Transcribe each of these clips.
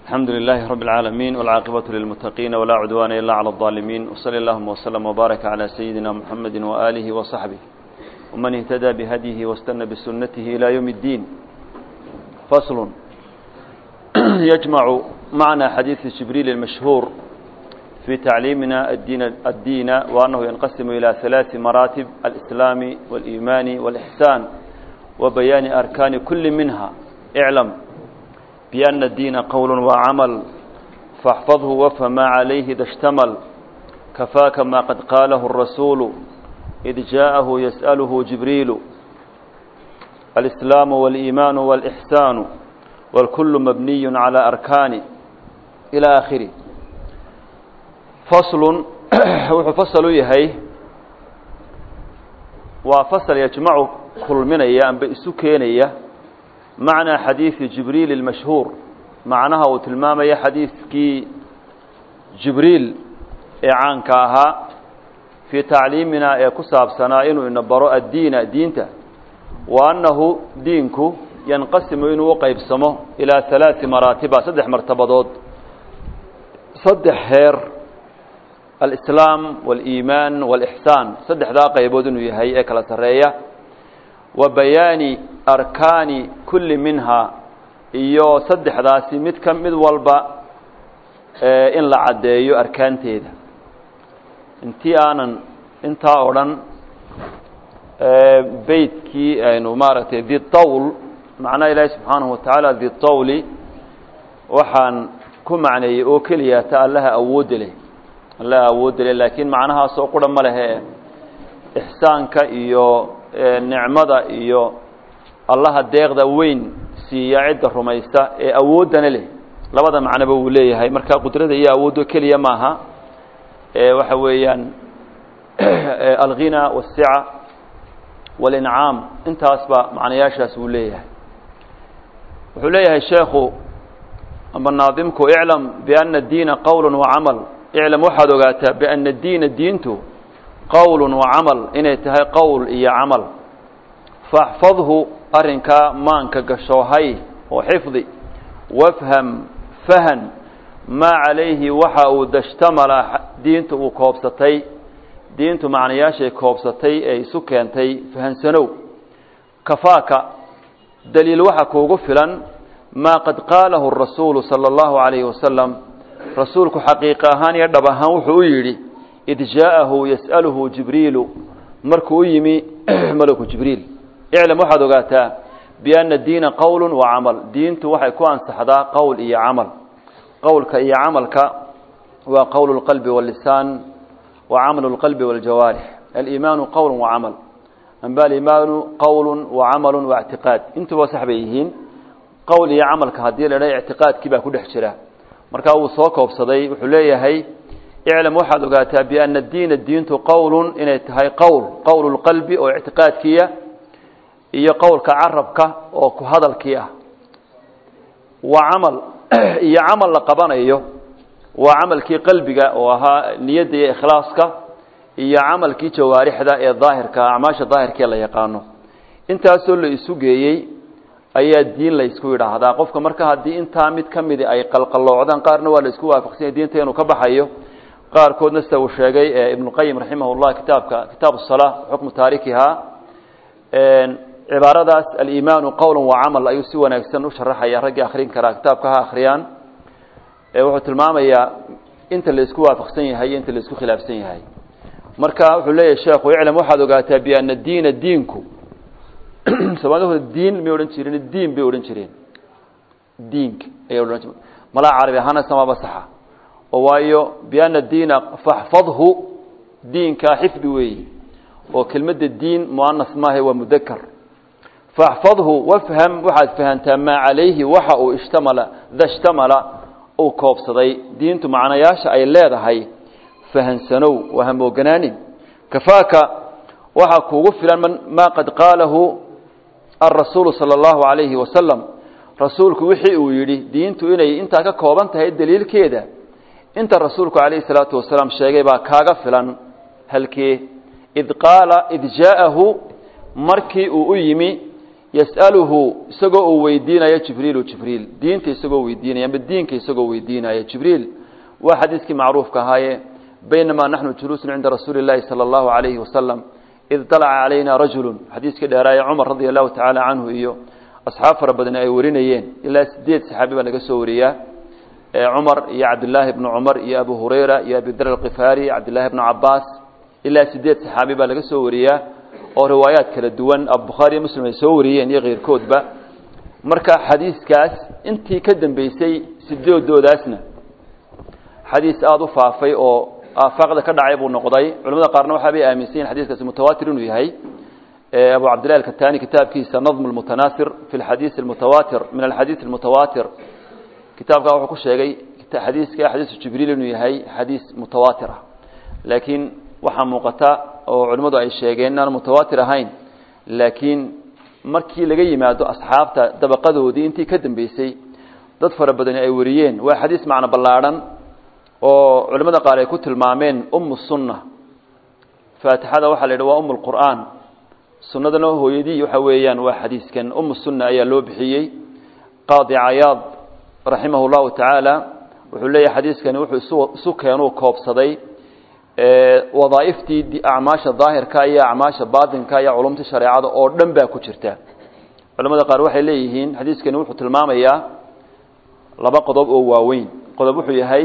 الحمد لله رب العالمين والعاقبة للمتقين ولا عدوان إلا على الظالمين وصلى اللهم وسلم وبارك على سيدنا محمد وآله وصحبه ومن اهتدى بهديه واستنى بسنته إلى يوم الدين فصل يجمع معنى حديث جبريل المشهور في تعليمنا الدين, الدين وأنه ينقسم إلى ثلاث مراتب الإسلام والإيمان والإحسان وبيان أركان كل منها اعلم بأن الدين قول وعمل فاحفظه وافهم ما عليه إذا اشتمل كفاك ما قد قاله الرسول إذ جاءه يسأله جبريل الإسلام والإيمان والإحسان والكل مبني على أركان إلى آخره فصل وفصل يهي وفصل يجمع كل من أيام بإسكينية معنى حديث جبريل المشهور معناها وتلمام يا حديث كي جبريل إعان كاها في تعليمنا يكساب سنائن إن براء الدين دينته وأنه دينك ينقسم إنه وقيب سمه إلى ثلاث مراتب صدح مرتبضات صدح هير الإسلام والإيمان والإحسان صدح ذا قيبود إنه يهي إكلا سرية وبيان أركان كل منها iyo saddexdaasi mid ka mid walba in la caddeeyo arkaanteeda intii aanan intaa o dhan beytkii aynu maaragtay dithawl macnaha ilaahi subxaanahu watacaala dithawli waxaan ku macneeyey oo keliya ta allaha awoodda leh allaha awoodda leh laakiin macnahaasoo qura ma lehe ixsaanka iyo nicmada iyo allaha deeqda weyn siiya cidda rumaysta ee awooddana leh labada macnoba wuu leeyahay marka qudrada iyo awooddo keliya maaha waxa weeyaan alghina wاsica walincaam intaasba macnayaashaas wuu leeyahay wuxuu leeyahay sheekhu ama naadimku iclam biana اdiina qowl wacamal iclam waxaad ogaataa biana diina diintu qowl wacamal inay tahay qowl iyo camal faxfadhu arrinkaa maanka gashoohay oo xifdi wafham fahan maa calayhi waxa uu dashtamala diinta uu koobsatay diintu macnayaashay koobsatay ee isu keentay fahansanow kafaaka daliil waxa kuugu filan maa qad qaalahu rasuulu sala allahu calayhi wasalam rasuulku xaqiiqa ahaan iyo dhab ahaan wuxuu u yidhi id jaa'ahu yas'aluhu jibriilu markuu u yimi malaku jibriil iclam waxaad ogaataa biana diina qowl wa camal diintu waxay ku ansaxdaa qowl iyo camal qowlka iyo camalka waa qowl اlqalbi wاlisaan wa camal اlqalbi wاljawaarix aliimaanu qowl wacamal amba aliimaanu qowl wacamal waاctiqaad intuba sax bay yihiin qowl iyo camalka haddii la dha ictiqaadkii baa ku dhex jira markaa wuu soo koobsaday wuxuu leeyahay iclam waxaad ogaataa biana diina diintu qowl inay tahay qowl qowl اlqalbi oo ictiqaadkiya iyo qowlka carabka oo ku hadalkii ah waa camal iyo camal la qabanayo waa camalkii qalbiga oo ahaa niyadda iyo ikhlaaska iyo camalkii jawaarixda ee daahirka acmaasha daahirkaee la yaqaano intaasoo la isu geeyey ayaa diin la ysku yidhaahdaa qofka marka haddii intaa mid ka midi ay qalqaloocdaan qaarna waa la isku waafaqsanya diinta inuu ka baxayo qaarkoodna sida uu sheegay ibnuqayim raximah llah kitaabka kitaab salaa xukmu taarikihaa cibaaradaas aliimaanu qowla wacamal ayuu si wanaagsan u sharaxaya raggii akrin karaa kitaabka ha akhriyaan wuxuu tilmaamayaa inta la isku waafaqsan yahay iyo inta la isku khilaafsan yahay marka wuxuu leeyahay sheekhu iclam waxaad ogaataa biana diina diinku soomaalida diin may odhan jireen diin bay odhan jireen diinka ayay odhan jireen malaa carabi ahaana samaaba saxa oo waayo biana diina faxfadhu diinka xifdi weeyi oo kelmadda diin muanas maaha waa mudakar faxfadhu wafham waxaad fahantaa maa calayhi waxa uu ishtamala dashtamala uu koobsaday diintu macnayaasha ay leedahay fahansanow waa hamooganaanin kafaaka waxaa kuugu filan maa qad qaalahu alrasuulu sala allahu calayhi wasalam rasuulku wixii uu yidhi diintu inay intaa ka kooban tahay daliilkeeda inta rasuulku calayhi salaatu wasalaam sheegay baa kaaga filan halkee id qaala id jaa'ahu markii uu u yimi yas'aluhu isagoo uu weydiinayo jibriilu jibriil diinta isagoo weydiinaya ama diinka isagoo weydiinaya jibriil waa xadiiskii macruufka ahaaye baynamaa naxnu juluusun cinda rasuuli اllahi salى اllahu alayhi wasalam id dalaca calayna rajulu xadiiskii dheeraaye cumar radia allahu tacaala canhu iyo asxaab fara badan ay warinayeen ilaa sideed saxaabi baa laga soo wariyaa cumar iyo cabdillaahi bnu cumar iyo abu hurayra iyo abidar alkifaari cabdillahi bnu cabaas ilaa sideed saxaabi baa laga soo wariyaa oo riwaayaad kala duwan abubukhaari iyo muslim ay soo wariyeen iyo keyrkoodba marka xadiiskaas intii ka dambeysay sideedoodaasna xadiis aada u faafay oo aafaaqda ka dhacay buu noqday culamada qaarna waxaa bay aaminsan yihin xadiiskaasi mutawaatir inuu yahay abu cabdillahi alkatani kitaabkiisa nadm lmutanaasir fi lxadiis almutawaatir min alxadiis almutawaatir kitaabkaa wuxuu ku sheegay xadiiska xadiisu jibriil inuu yahay xadiis mutawaatir ah laakiin waxaa muuqata oo culimmadu ay sheegeen inaan mutawaatir ahayn laakiin markii laga yimaado asxaabta dabaqadoodii intii ka dambeysay dad fara badani ay wariyeen waa xadiis macno ballaadhan oo culimmada qaar ay ku tilmaameen umu sunna faatixada waxaa la yidhi waa umu lqur'aan sunnadana hooyadii waxa weeyaan waa xadiiskan umu sunna ayaa loo bixiyey qaadi cayaad raximah llahu tacaala wuxuu leeyahay xadiiskani wuxuu isu keenuu koobsaday wadaaiftii acmaasha daahirka iyo acmaasha baatinka iyo culumta shareecada oo dhan baa ku jirta culamada qaar waxay leeyihiin xadiiskani wuxuu tilmaamayaa laba qodob oo waaweyn qodob wuxuu yahay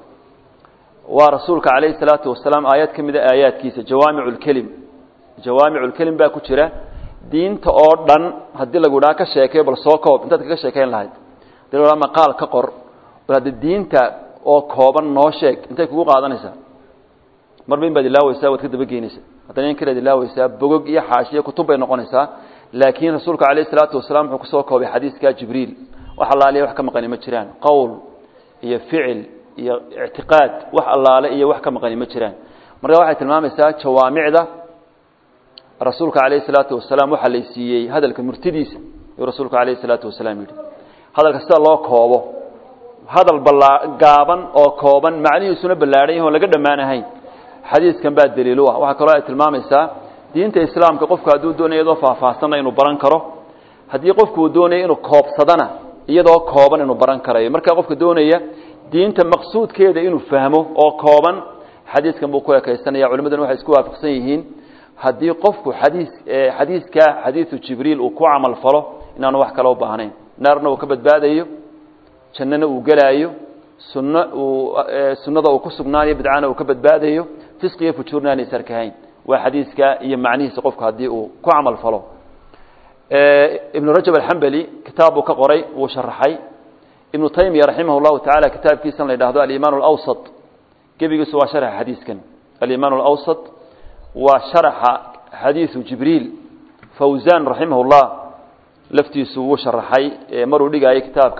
waa rasuulka calayhi salaatu wasalaam aayad ka mida aayaadkiisa jawaamicu lkelim jawaamicu lkelim baa ku jira diinta oo dhan haddii lagu dhaha ka sheekeyo bal soo koob intaad kaga sheekayn lahayd hadii lagu dhaha maqaal ka qor bal hadda diinta oo kooban noo sheeg intay kugu qaadanaysaa marba in baad ilaaweysaa waad ka dabageynaysaa haddana in kalead ilaaweysaa bogog iyo xaashiyo kutub bay noqonaysaa laakiin rasuulka calayhi salaatu wasalaam wuxuu kusoo koobay xadiiska jibriil wax allaaliya wax ka maqani ma jiraan qowl iyo ficil iyo ictiqaad wax allaale iyo wax ka maqani ma jiraan marka waxay tilmaamaysaa jawaamicda rasuulka calayhi salaatu wasalaam waxaa lay siiyey hadalka murtidiisa yuu rasuulka calayhi salaatu wasalaam yidhi hadalka sida loo koobo hadal balaa gaaban oo kooban macnihiisuna ballaadhan yahi on laga dhammaan ahayn xadiiskan baa daliil u ah waxaa kaloo ay tilmaamaysaa diinta islaamka qofku hadduu doonaya iyadoo faahfaahsanna inuu baran karo haddii qofku uu doonaya inuu koobsadana iyadoo kooban inuu baran karayo marka qofka doonaya diinta maqsuudkeeda inuu fahmo oo kooban xadiiskan buu ku ekaysanaya culimaduna waxay isku waafaqsan yihiin haddii qofku xadiis xadiiska xadiisu jibriil uu ku camal falo inaanu wax kale u baahnayn naarna uu ka badbaadayo jannana uu gelaayo sunno uu sunnada uu ku sugnaanayo bidcana uu ka badbaadayo fisqi iyo fujuurna aanay isarkahayn waa xadiiska iyo macnihiisa qofku haddii uu ku camal falo ibnu rajab alxambali kitaab buu ka qoray wuu sharaxay ibnu taymiya raximah llahu tacaala kitaabkiisan la yidhahdo alimaan alawsat gebigiisu waa sharaxa xadiiskan alimaan alawsat waa sharaxa xadiisu jibriil fawzan raximah llah laftiisu wuu sharaxay maruu dhigaayo kitaabka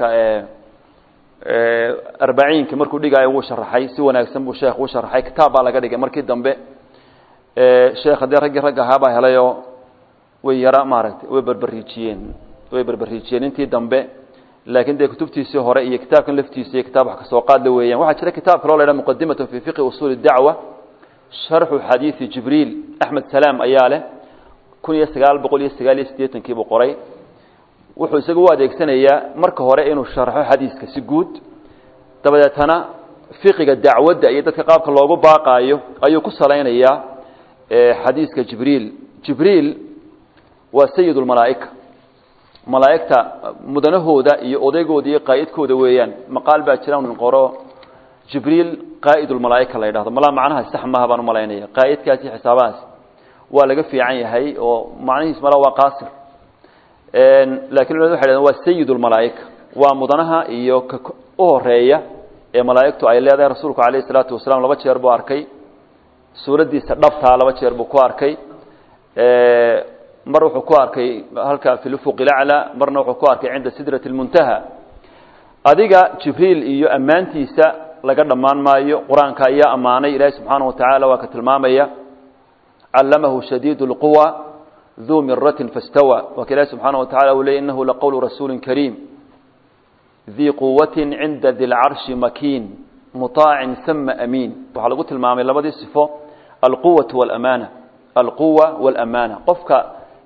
arbaciinka markuu dhigaayo wuu sharaxay si wanaagsan buu sheekh u sharaxay kitaab baa laga dhigay markii dambe sheekh haddii raggii ragga ahaabaa helayoo way yara maaragtay way berberiijiyeen way berberiijiyeen intii dambe laakiin dee kutubtiisii hore iyo kitaabkan laftiisa iyo kitaab wax kasoo qaadla weeyaan waxaa jira kitaab kaloo la ydhaha muqadimatun fi fiqhi usuuli dacwa sharxu xadiidi jibriil axmed salaam ayaa leh kun iyo sagaal boqol iyo sagaal iyo siddeetankii buu qoray wuxuu isaga u adeegsanayaa marka hore inuu sharxo xadiiska si guud dabadeetana fiqiga dacwadda iyo dadka qaabka loogu baaqaayo ayuu ku salaynayaa xadiiska jibriil jibriil waa sayid lmalaa'ika malaa'igta mudanahooda iyo odaygooda iyo qaa'idkooda weeyaan maqaal baa jira nin qoro jibriil qaa'id lmalaa'ika la yidhahdo malaa macnaha sax maaha baan umalaynaya qaa'idkaas iyo xisaabahaas waa laga fiican yahay oo macnihiis mala waa qaasir lakin culimadu waxay dhahdeen waa sayid lmalaa'ika waa mudanaha iyo ka u horeeya ee malaa'igtu ay leedahay rasuulku calayhi isalaatu wasalaam laba jeer buu arkay suuraddiisa dhabtaa laba jeer buu ku arkay mar wuxuu ku arkay halka fi lufuq ilaclى marna wuxuu ku arkay cinda sidrati اlmuntaha adiga jibriil iyo ammaantiisa laga dhammaan maayo qur-aanka ayaa ammaanay ilaahi subxaanaه watacaala waa ka tilmaamaya callamahu shadiid اlquwa duu miratin faاstawى waa ka ilahi subxaanaه watacala uu ley inahu laqowlu rasuuli kariim dii quwati cinda di lcarshi makiin muطaacin sama amiin waxaa lagu tilmaamay labadii sifo alquwaة wاlamaana alquwa wاlamaana qofka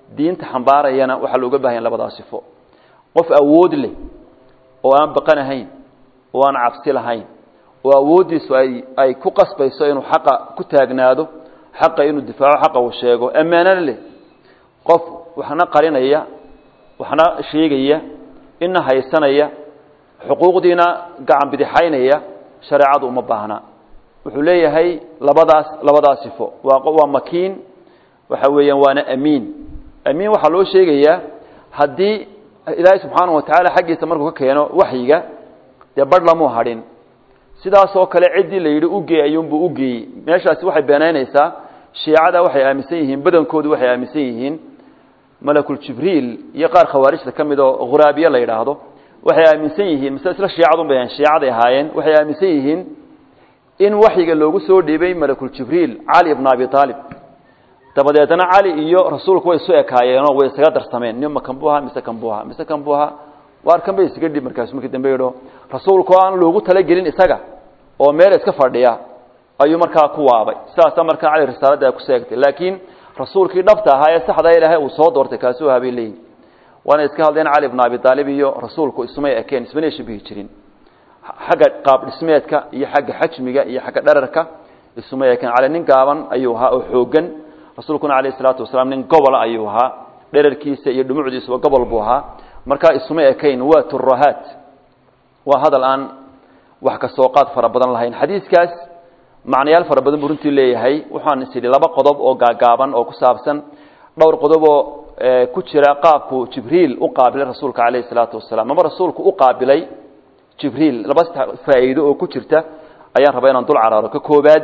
diinta xambaarayana waxaa looga bahanya labadaa sifo qof awood leh oo aan baqanahayn oo aan cabsi lahayn oo awooddiisu ay ay ku qasbayso inuu xaqa ku taagnaado xaqa inuu difaaco xaqa uu sheego ammaanana leh qof waxna qarinaya waxna sheegaya ina haysanaya xuquuqdiina gacan bidixaynaya shareecadu uma baahna wuxuu leeyahay labadaas labadaas sifo waa waa makiin waxa weeyaan waana amiin amiin waxaa loo sheegayaa haddii ilaahay subxaanahu watacaala xaggiisa markuu ka keeno waxyiga dee barh lamuu hadhin sidaasoo kale ciddii la yidhi ugeey ayuunbuu ugeeyey meeshaasi waxay beenaynaysaa shiicada waxay aaminsan yihiin badankoodu waxay aaminsan yihiin malakuljibriil iyo qaar khawaarijta ka mid oo khuraabiye la yidhaahdo waxay aaminsan yihiin mise isla shiicadun bay shiicaday ahaayeen waxay aaminsan yihiin in waxyiga loogu soo dhiibay malakuljibriil cali bna abi aalib dabadeedna cali iyo rasuulku way isu ekaayeenoo way isaga darsameen nima kan buu ahaa mise kan buu ahaa mise kan buu ahaa waar kan bay isaga dhib markaasu markii dambe yidho rasuulku aan loogu talagelin isaga oo meel iska fadhiya ayuu markaa ku waabay sidaasa markaa cali risaalada ku seegtay laakiin rasuulkii dhabta ahaa ee saxda ilaahay uu soo doortay kaasuu ahaa bay leeyihin waana iska hadleen cali bna abi aalib iyo rasuulku ismay ekeen ismana shabihi jirin xagga qaab dhismeedka iyo xagga xajmiga iyo xagga dherarka ismay ekeen cali nin gaaban ayuu ahaa oo xoogan rasuulkuna alayh isalaatu wasalaam nin gobola ayuu ahaa dherarkiisa iyo dhumucdiisuba gobol buu ahaa markaa isuma ekayn waa turahaat waa hadal aan wax ka soo qaad fara badan lahayn xadiiskaas macnayaal fara badan buu runtii leeyahay waxaan is idhi laba qodob oo gaagaaban oo ku saabsan dhowr qodob oo ku jira qaabku jibriil u qaabilay rasuulka calayhi salaatu wasalaam ama rasuulku u qaabilay jibriil laba faa'iido oo ku jirta ayaan rabaa inaan dul caraaro ka koobaad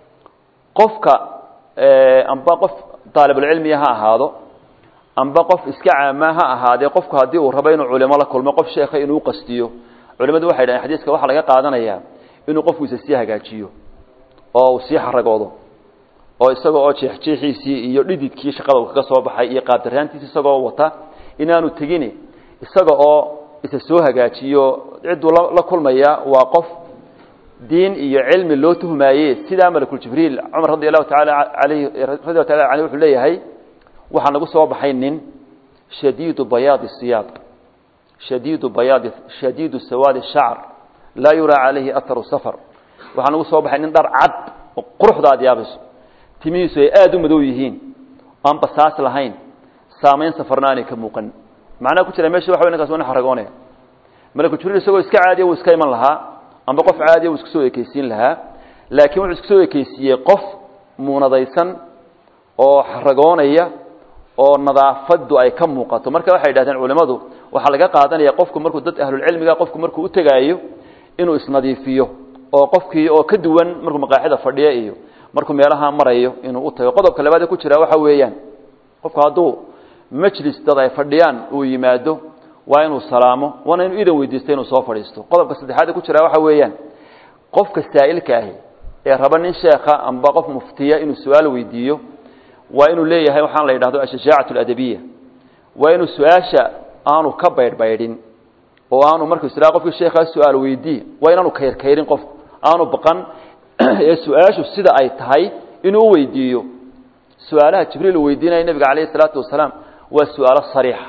qofka amba qof daalibulcilmiya ha ahaado amba qof iska caama ha ahaadee qofku haddii uu rabo inuu culimo la kulmo qof sheekha inuu qastiyo culimadu waxay dhahen xadiiska waxaa laga qaadanayaa inuu qofku isa sii hagaajiyo oo uu sii xaragoodo oo isaga oo jeexjeexiisii iyo dhididkii shaqada uu kaga soo baxay iyo qaabdaraantiisi isagoo wata inaanu tegini isaga oo isa soo hagaajiyo cidduu la kulmaya waa qof diin iyo cilmi loo tuhmaaye sidaa malakuljibriil cumar radi allahu taala alayhi radi allahu taala aleyh wuxuu leeyahay waxaa nagu soo baxay nin shadiidu bayaadi siyaab shadiidu bayaadi shadiidu sawaadi shacr laa yuraa calayhi aharu safar waxaa nagu soo baxay nin dhar cad oo quruxda aad yaabayso timihiisu ay aada u madow yihiin aan basaas lahayn saamayn safarna aanay ka muuqan macnaha ku jira mesha waxa way ninkaas waa nin xaragoonaya malakuljibriil isagoo iska caadiya wuu iska iman lahaa amba qof caadiya wuu isku soo ekeysiin lahaa laakiin wuxuu isku soo ekeysiiyey qof muunadaysan oo xaragoonaya oo nadaafadu ay ka muuqato marka waxay yidhahdeen culimmadu waxaa laga qaadanaya qofku markuu dad ahlulcilmiga qofku markuu u tegaayo inuu isnadiifiyo oo qofkii oo ka duwan markuu maqaaxida fadhiya iyo markuu meelaha marayo inuu u tago qodobka labaad ee ku jira waxa weeyaan qofku hadduu majlis dad ay fadhiyaan uu yimaado waa inuu salaamo waana inuu idan weydiisto inuu soo fadhiisto qodobka saddexaad ee ku jira waxa weeyaan qofka saa'ilka ahi ee raba nin sheekha amba qof muftiya inuu su-aal weydiiyo waa inuu leeyahay waxaan la yidhahdo ashajaacat aladabiya waa inuu su-aasha aanu ka baydhbaydhin oo aanu markuu israa qofkii sheekhaa su-aal weydii waa inaanu kayrkayrin qofku aanu baqan ee su-aashu sida ay tahay inuu u weydiiyo su-aalaha jibriil uu weydiinaya nebiga calayhi isalaatu wasalaam waa su-aalo sariixa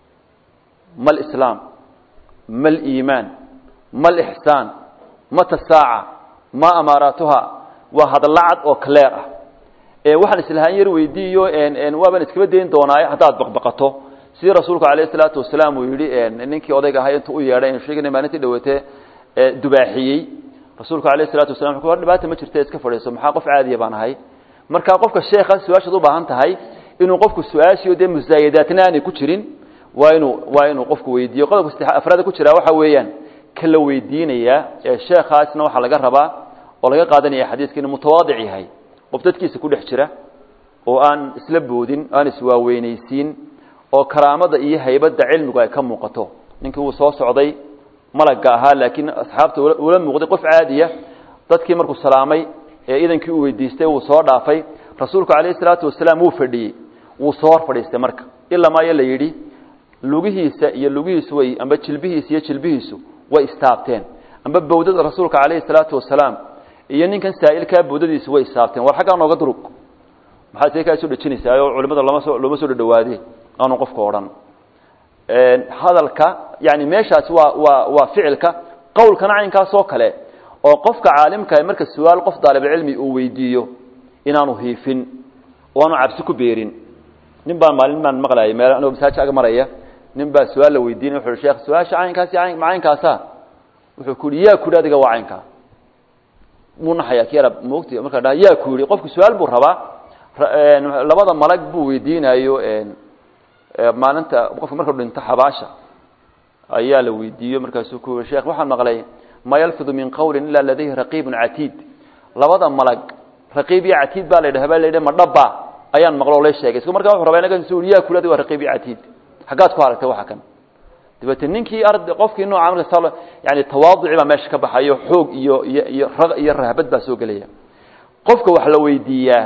ma alislaam ma aliimaan ma alixsaan mata saaca ma amaaraatuha waa hadalla cad oo cleer ah ee waxaan islahaan yar weydiiyo waabaan iskaba dayn doonaaye haddaad baqbaqato sidii rasuulku calayhi salaatu wasalaam uu yidhi ninkii odayga ahaa intuu u yeedhay inu sheegana maalintii dhawatee dubaaxiyey rasuulku alayhi salatu wasalam wuxuu ku dhibaata ma jirta iska fadhiiso maxaa qof caadiya baan ahay marka qofka sheekha su-aashaad u baahan tahay inuu qofku su-aashiyo dee musaayadaatna aanay ku jirin waa inuu waa inuu qofku weydiiyo qodobka saddex afraada ku jira waxa weeyaan ka la weydiinayaa ee sheekhaasna waxaa laga rabaa oo laga qaadanaya xadiiska inuu mutawaadic yahay qof dadkiisa ku dhex jira oo aan isla boodin aan iswaaweynaysiin oo karaamada iyo haybadda cilmigu ay ka muuqato ninkii wuu soo socday malagga ahaa laakiin asxaabta ula muuqday qof caadiya dadkii markuu salaamay ee idankii uu weydiistay wuu soo dhaafay rasuulku calayhi salaatu wasalaam wuu fadhiyey wuu soo hor fadhiistay marka ilaa maayo la yidhi lugihiisa iyo lugihiisu way amba jilbihiisa iyo jilbihiisu way istaabteen amba bawdada rasuulka calayhi salaatu wasalaam iyo ninkan saa'ilkaa bawdadiisu way istaabteen war xaggaa nooga durug maxaad see kaa soo dhejinaysaa oo culimada lama soo looma soo dhadhawaadee aanu qofku odhan hadalka yani meeshaasi waa waa waa ficilka qowlkana caynkaas oo kale oo qofka caalimka marka su-aal qof daalibulcilmi uu weydiiyo inaanu hiifin oo aanu cabsi ku beerin nin baa maalin baan maqlayay meel anigoo masaajid ag maraya nin baa su-aal la weydiinay wuxu uhi sheekh su-aasha caynkaasi ma caynkaasa wuxuu ku yihi yaa ku yihi adiga waa caynkaa muu naxaya ki yara moogti markaa dha yaa ku yihi qofku su-aal buu rabaa labada malag buu weydiinayo maalinta qofka markuu dhinto xabaasha ayaa la weydiiyo markaasuu ku yihi sheekh waxaan maqlay ma yalfidu min qawlin ila ladayhi raqiibun catiid labada malag raqiib iyo catiid baa la yidhaha baa la yidhi ma dhaba ayaan maqlo o la sheegay isku markaa wuxu rabaa inaga su yaa ku yihi adiga waa raqiib iyo catiid xaggaad ku aragtay waxa kan dabeete ninkii ard qofkii nooca marka yani tawaaduci baa meesha ka baxayo xoog iyo iyo iyo rag iyo rahbad baa soo gelaya qofka wax la weydiiyaa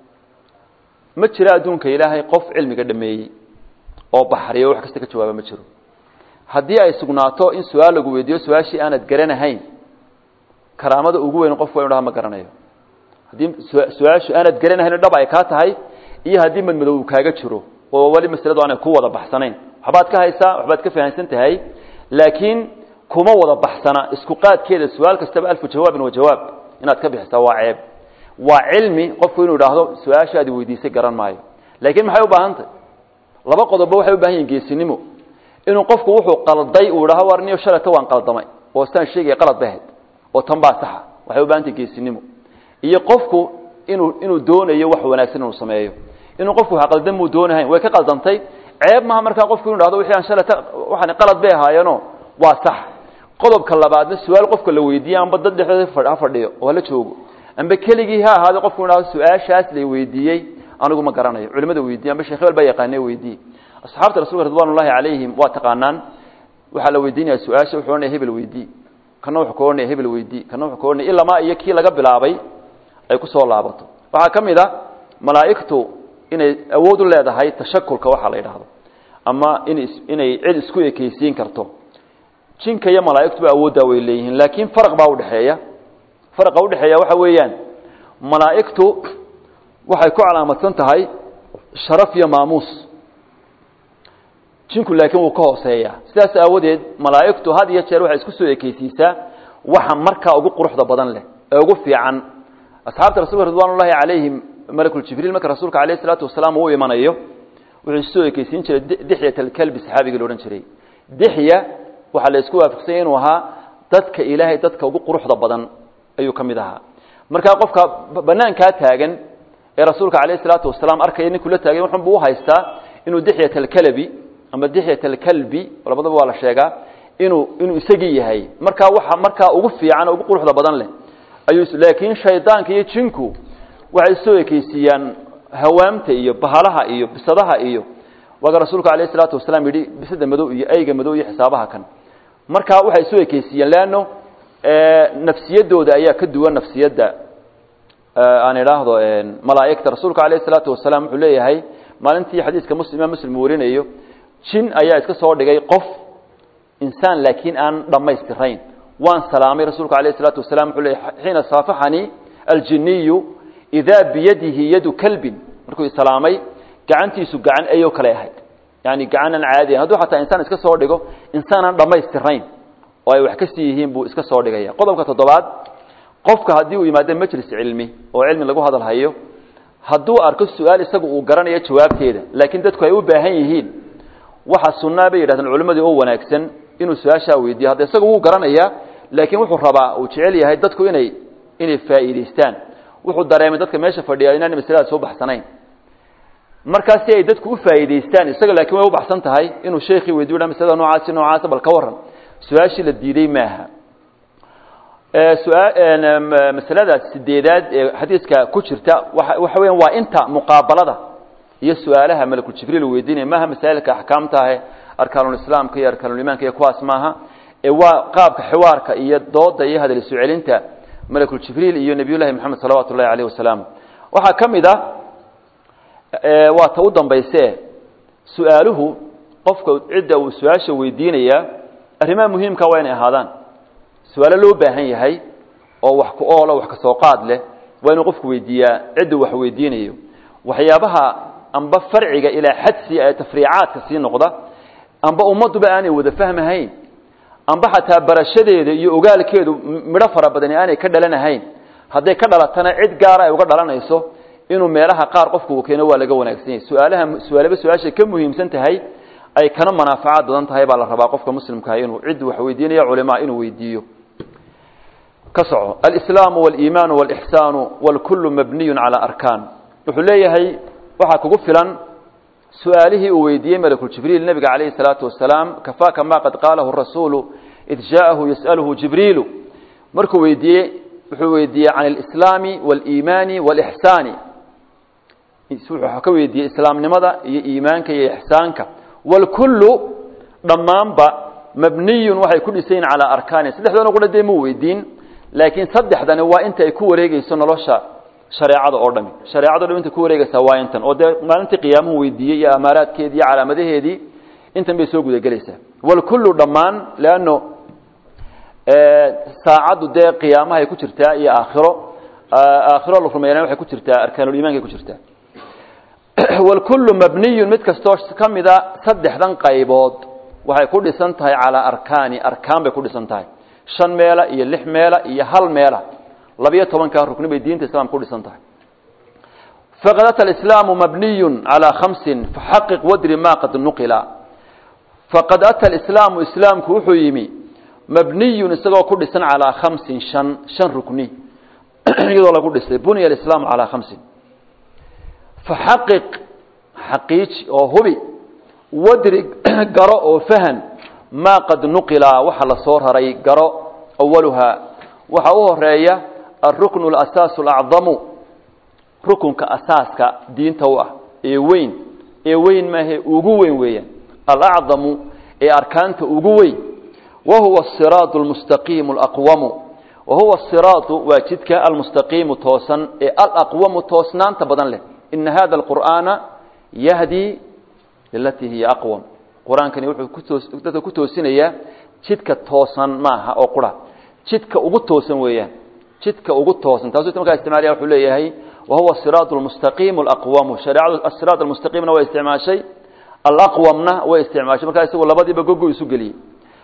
ma jiro adduunka ilaahay qof cilmiga dhameeyey oo baxriyo wax kasta ka jawaaba ma jiro haddii ay sugnaato in su-aal lagu weydiiyo su-aashii aanad garanahayn karaamada ugu weyn qofku wa dhaha ma garanayo haddii su-aashu aanad garanahayn dhab ay kaa tahay iyo haddii madmadow uu kaaga jiro oo weli masladu aanay ku wada baxsanayn waxbaad ka haysaa waxbaad ka fahamsan tahay laakiin kuma wada baxsana isku qaadkeeda su-aal kastaba alfu jawaabin wa jawaab inaad ka bixisaa waa ceeb waa cilmi qofku inuu idhaahdo su-aashaadi weydiisay garan maayo laakiin maxay u baahantay laba qodobba waxay u bahan yihin geesinimo inuu qofku wuxuu qalday uu idhaho war niyo shalata waan qaldamay oo staan sheegaya qalad bahayd oo tan baa saxa waxay u bahantay geesinimo iyo qofku inuu inuu doonayo wax wanaagsan inuu sameeyo inuu qofku wax qaldan muu doonahayn way ka qaldantay ceeb maha markaa qofku inu dhahdo wixii aan shalata waxaan qalad bay ahaayeeno waa sax qodobka labaadna su-aal qofka la weydiiye amba dad dhexdooda ha fadhiyo oo hala joogo amba keligii ha ahaado qofku inu dhahdo su-aashaas la weydiiyey anigu ma garanayo culimada weydiiye amba sheekh hebel baa yaqaane weydiiye asxaabta rasulka ridwan ullahi calayhim waa taqaanaan waxaa la weydiinaya su-aasha wuxuu ohanaya hebel weydii kana wuxuu ka ohanaya hebel weydii kana wuxuu ka ohanaya ilamaa iyo kii laga bilaabay ay ku soo laabato waxaa ka mid a malaa'igtu inay awood u leedahay tashakulka waxaa la yidhaahdo ama in inay cid isku ekeysiin karto jinka iyo malaa'igtuba awooddaa way leeyihiin laakiin faraq baa udhexeeya faraqa udhexeeya waxa weeyaan malaa'igtu waxay ku calaamadsan tahay sharaf iyo maamuus jinku laakiin wuu ka hooseeya sidaas aawadeed malaa'igtu had iyo jeer waxay isku soo ekeysiisaa waxa markaa ugu quruxda badan leh ee ugu fiican asxaabta rasulka ridwan ullahi calayhim malakuljibriil marka rasuulka alayh isalaatu wasalaam uu imanayo wuxuu isoo ekeysiin jiray dixyat alkalbi saxaabigii la odhan jiray dixya waxaa la isku waafaqsanya inuu ahaa dadka ilaahay dadka ugu quruxda badan ayuu ka mid ahaa markaa qofka banaankaa taagan ee rasuulka alayh isalaatu wasalaam arkaya ninkuu la taagay wuxunbu u haystaa inuu dixyat alkalabi ama dixyat alkalbi labadaba waa la sheegaa inuu inuu isagii yahay markaa waxa markaa ugu fiican oo ugu quruxda badan leh ayuu laakiin shaydaanka iyo jinku waxay soo ekeysiiyaan hawaamta iyo bahalaha iyo bisadaha iyo waaga rasuulka alayh isalaatu wasalaam yidhi bisada madow iyo ayga madow iyo xisaabaha kan markaa waxay soo ekeysiiyeen leanno nafsiyadooda ayaa ka duwan nafsiyadda aan idhaahdo malaa'igta rasuulka alayh isalaatu wasalaam wuxuu leeyahay maalintii xadiiska muslim imaam muslim uu warinayo jin ayaa iska soo dhigay qof insaan laakiin aan dhammaystirayn waan salaamay rasuulka alayh isalaatu wasalam wuxuu leeyahy xiina saafaxanii aljiniyu idaa biyadihi yadu kalbin markuu salaamay gacantiisu gacan ayoo kale ahayd yani gacan aan caadi ahayn hadduu xataa insaan iska soo dhigo insaan aan dhammaystirayn oo ay wax ka sii yihiin buu iska soo dhigaya qodobka toddobaad qofka haddii uu yimaado majlis cilmi oo cilmi lagu hadal hayo hadduu arko su-aal isagu uu garanayo jawaabteeda laakiin dadku ay u baahan yihiin waxa sunnaa bay yidhahdeen culimmadii oo wanaagsan inuu su-aashaa weydiiyo hadda isagu wuu garanayaa laakiin wuxuu rabaa uu jecel yahay dadku inay inay faa'iidaystaan wuxuu dareemay dadka meesha fadhiya inaanay masalada soo baxsanayn markaas si ay dadku u faa'iidaystaan isaga laakiin way u baxsan tahay inuu sheekhii weydiyo dha masalada noocaasi noocaasa bal ka warran su-aashii la diiday maaha masalada sideedaad ee xadiiska ku jirta waxa weyan waa inta muqaabalada iyo su-aalaha malakuljibriil uu weydiinaya maaha masaa'ilka axkaamtaahe arkaanulislaamka iyo arkaanulimaanka iyo kuwaas maaha ee waa qaabka xiwaarka iyo dooda iyo hadal isu celinta malakuljibriil iyo nebiy llahi moxamed salawatu ullahi alayh wasalaam waxaa ka mid a waa ta u dambayse su-aaluhu qofka cidda uu su-aasha weydiinaya arrimaha muhiimka waa inay ahaadaan su-aalo loo baahan yahay oo wax ku oola wax ka soo qaad leh waa inuu qofku weydiiyaa cidda wax weydiinayo waxyaabaha amba farciga ilaa xadsi ee tafriicaadka sii noqda amba ummadduba aanay wada fahmahayn amba xataa barashadeeda iyo ogaalkeedu midho fara badani aanay ka dhalanahayn hadday ka dhalatana cid gaara ay uga dhalanayso inuu meelaha qaar qofku uu keeno waa laga wanaagsan yahay su-aalaha su-aalaba su-aashay ka muhiimsan tahay ay kana manaafacaad badan tahay baa la rabaa qofka muslimkaah inuu cid wax weydiinaya culimaa inuu weydiiyo ka soco alislaamu waliimaanu walixsaanu walkullu mabniyun calaa arkaan wuxuu leeyahay waxaa kugu filan su-aalihii uu weydiiyey malakuljibriil nebiga calayhi salaatu wasalaam kafaaka ma qad qaalahu rasuulu id jaa'ahu yas'aluhu jibriilu markuu weydiiyey wuxuu weydiiyey can alislaami waliimaani walixsaani wuxuu ka weydiiyey islaamnimada iyo iimaanka iyo ixsaanka walkullu dhammaanba mabniyun waxay ku dhisan yihin calaa arkaani saddexdoona qura dee muu weydiin laakiin saddexdani waa inta ay ku wareegeyso nolosha shareecada oo dhami shareecado dham intay ku wareegeysaa waa intan oo dee maalintii qiyaamuhu weydiiyey iyo amaaraadkeedii iyo calaamadaheedii intan bay soo gudagelaysaa walkullu dhammaan leanno saacaddu dee qiyaamahay ku jirtaa iyo aakhiro aakhiro la rumeeyana waxay ku jirtaa arkaanuliimankay ku jirtaa walkullu mabniyun mid kastoo ka mida saddexdan qaybood waxay ku dhisan tahay calaa arkaani arkaan bay ku dhisan tahay shan meela iyo lix meela iyo hal meela labiyo tobankaa rukni bay diinta islaamka ku dhisan tahay faqad ata alislaamu mabniyun calaa khamsin faxaqiq wadri ma qad nuqila faqad ata alislaamu islaamku wuxuu yimi mabniyun isagoo ku dhisan calaa khamsin shan shan rukni iyadoo lagu dhisay bunya alislaamu calaa khamsin faxaqiq xaqiiji oo hubi wadri garo oo fahan maa qad nuqila waxa la soo raray garo awaluhaa waxa u horeeya alruknu alasaasu alacdamu rukunka asaaska diinta u ah ee weyn ee weyn maahe ugu weyn weeyaan alacdamu ee arkaanta ugu weyn wa huwa asiraadu almustaqiimu alaqwamu wa huwa asiraadu waa jidka almustaqiimu toosan ee alaqwamu toosnaanta badan leh ina hada alqur'aana yahdi lilatii hiya aqwam qur-aankani wuxuu dadka ku toosinayaa jidka toosan maaha oo qura jidka ugu toosan weeyaan jidka ugu toosan taasuu markaa isticmaalaya wuxuu leeyahay wa huwa asiraad almustaqiim alaqwamu shareecadu asiraad almustaqiimna way isticmaashay alaqwamna way isticmaashay markaa isagu labadiiba gogo isu geliyey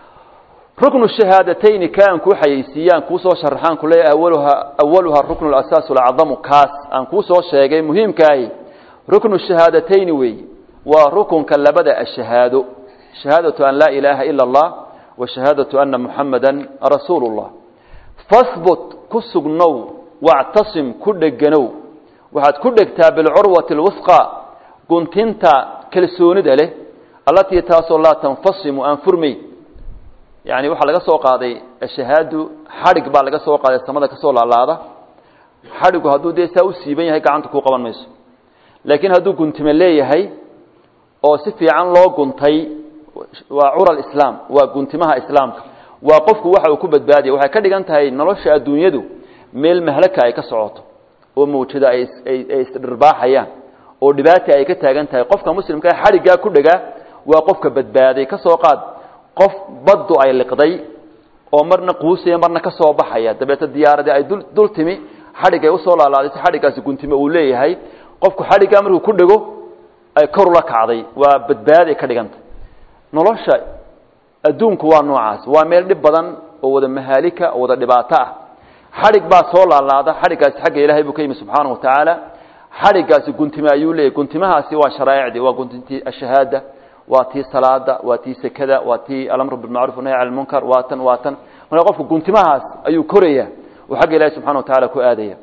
ruknu shahaadatayni kaan kuu xayeysiiyaan kuu soo sharaxaan ku leeyahay awaluha awaluha ruknu alasaasu alacdamu kaas aan kuu soo sheegay muhiimkaahi ruknu shahaadatayni weeye waa rukunka labada ashahaado shahaadatu an laa ilaaha ila allah wa shahaadatu ana muxamada rasuulu اllah fahbut ku sugnow wactasim ku dheganow waxaad ku dhegtaa bilcurwati اlwusqa guntinta kalsoonida leh allatii taasoo laa tanfasimu aan furmayn yani waxaa laga soo qaaday ashahaadu xadhig baa laga soo qaaday samada kasoo laalaada xadhigu hadduu dee saa u siiban yahay gacanta kuu qaban mayso laakiin hadduu guntime leeyahay oo si fiican loo guntay waa cura islaam waa guntimaha islaamka waa qofku waxa uu ku badbaadaya waxay ka dhigan tahay nolosha adduunyadu meel mahlaka ay ka socoto oo mawjada ay isdhirbaaxayaan oo dhibaata ay ka taagan tahay qofka muslimkaa xadhiggaa ku dhegaa waa qofka badbaaday ka soo qaad qof baddu ay liqday oo marna quusaya marna ka soo baxaya dabeeta diyaaradii ay dul timi xadhig ay usoo laalaaday si xadhiggaasi guntime uu leeyahay qofku xadhiggaa markuu ku dhego ay kor ula kacday waa badbaaday ka dhiganta nolosha adduunku waa noocaas waa meel dhib badan oo wada mahaalika oo wada dhibaato ah xadhig baa soo laalaada xadhiggaasi xagga ilaahay buu ka yimi subxaanahu watacaala xadhiggaasi guntime ayuu leeyahy guntimahaasi waa sharaa'icdii waa guntintii ashahaada waa tii salaada waa tii sekada waa tii alamru bilmacruf wanahy cala lmunkar waa tan waa tan marka qofku guntimahaas ayuu koraya oo xagga ilahi subxana wa tacala ku aadaya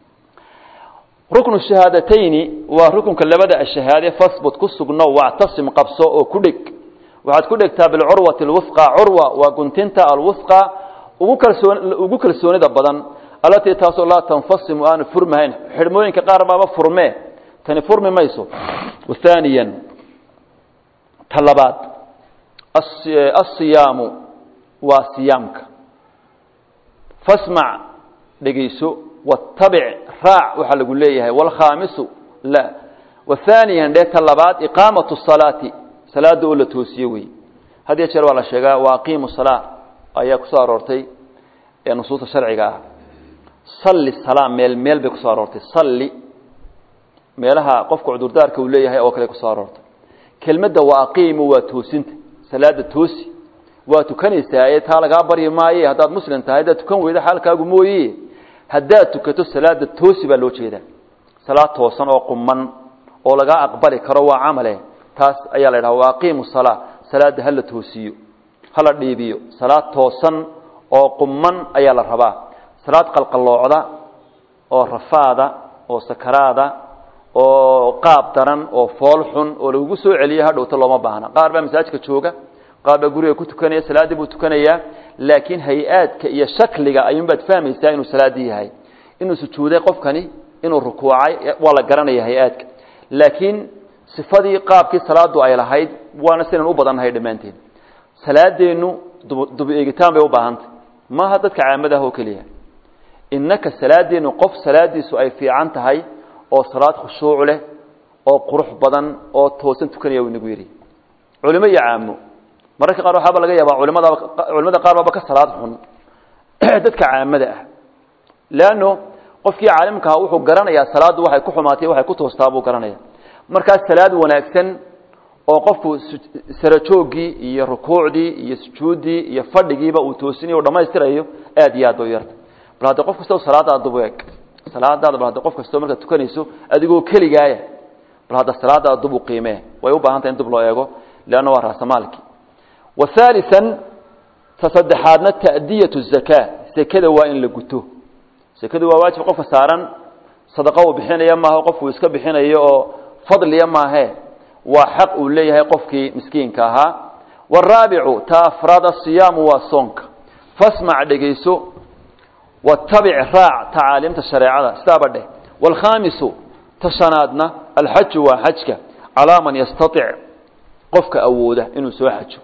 ruknu shahaadatayni waa rukunka labada ashahaade fasbut ku sugno wactasim qabso oo ku dheg waxaad ku dhegtaa bilcurwati alwusqa curwa waa guntinta alwusqa ugu kalsoon ugu kalsoonida badan allatii taasoo laa tanfasimu aanu furmahayn xidhmooyinka qaar baaba furmee tani furmi mayso thaaniyan ta labaad asiyaamu waa siyaamka fasmac dhegayso watabic raac waxaa lagu leeyahay wاlkhaamisu la wahaaniyan dhee ta labaad iqaamatu salaati salaada oo la toosiye wey had iyo jeer waa la sheegaa wa aqiimu salaa ayaa kusoo aroortay ee nusuusta sharciga ah salli salaa meel meel bay kusoo aroortay salli meelaha qofka cudurdaarka uu leeyahay oo kale kusoo aroortay kelmadda waa aqiimu waa toosinta salaada toosi waa tukanaysaa ee taa lagaa baryi maaye haddaad muslim tahay haddaad tukan weyda xaalkaagu mooye haddaad tukato salaada toosi baa loo jeedaa salaad toosan oo quman oo lagaa aqbali karo waa camale taas ayaa la dhaha waa aqiimu salaa salaada hala toosiyo hala dhiibiyo salaad toosan oo quman ayaa la rabaa salaad qalqaloocda oo rafaada oo sakaraada oo qaab daran oo fool xun oo lagugu soo celiyo hadhowta looma baahna qaar baa masaajidka jooga qaar baa guriga ku tukanaya salaaddii buu tukanayaa laakiin hay-aadka iyo shakliga ayuunbaad fahmaysaa inuu salaaddii yahay inuu sujuuday qofkani inuu rukuucay waa la garanaya hay-aadka laakiin sifadii qaabkii salaadu ay lahayd waana sidan u badannahay dhammaanteen salaadeennu dub eegitaan bay u baahantay maaha dadka caamadaah oo keliya innaka salaadeennu qof salaadiisu ay fiican tahay oo salaad khushuuc leh oo qurux badan oo toosan tukanaya uu inagu yidhi culimo iyo caamo mararka qaar waxaaba laga yaabaa culimada culimada qaar baaba ka salaad xun dadka caamada ah leanno qofkii caalimka aha wuxuu garanayaa salaaddu waxay ku xumaatay waxay ku toostaa buu garanaya markaas salaad wanaagsan oo qofku sarajooggii iyo rukuucdii iyo sujuuddii iyo fadhigiiba uu toosinayo o dhammaystirayo aad iyo aad bay u yarta bal hadda qof kastao salaadaada dub eeg salaadaada bal hadda qof kastao markaad tukanayso adigoo keligaaya bal hadda salaadaada dub u qiimee way u baahan tahay in dub loo eego leanna waa raasamaalki wa haalian ta saddexaadna ta'diyatu zakaa sekada waa in la guto sekadu waa waajib qofka saaran sadaqo uu bixinaya maaha qofkuu iska bixinayo oo fadliya maahe waa xaq uu leeyahay qofkii miskiinka ahaa waraabicu ta afraada siyaamu waa soonka fasmac dhegayso watabic raac tacaaliimta shareecada sidaaba dheh waalkhaamisu ta shanaadna alxaju waa xajka calaa man yastatic qofka awooda inuu soo xajo